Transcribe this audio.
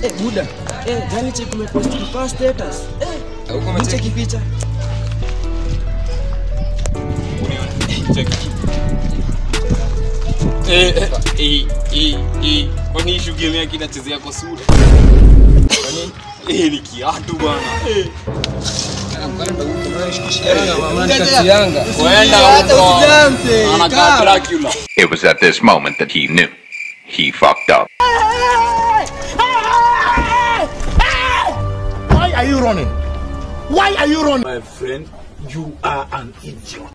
Eh, buda. Eh, gani check umepost kwa status? Eh, Hauko ni umecheki? check picha. Eh, eh, eh, eh, eh, kwani issue game yake inachezea kwa sura? Eh, ni kiatu bwana. Eh, Yanga. kwenda huko. Anakaa Dracula. It was at this moment that he knew. He fucked up. Why are you running? Why are you running? My friend, you are an idiot.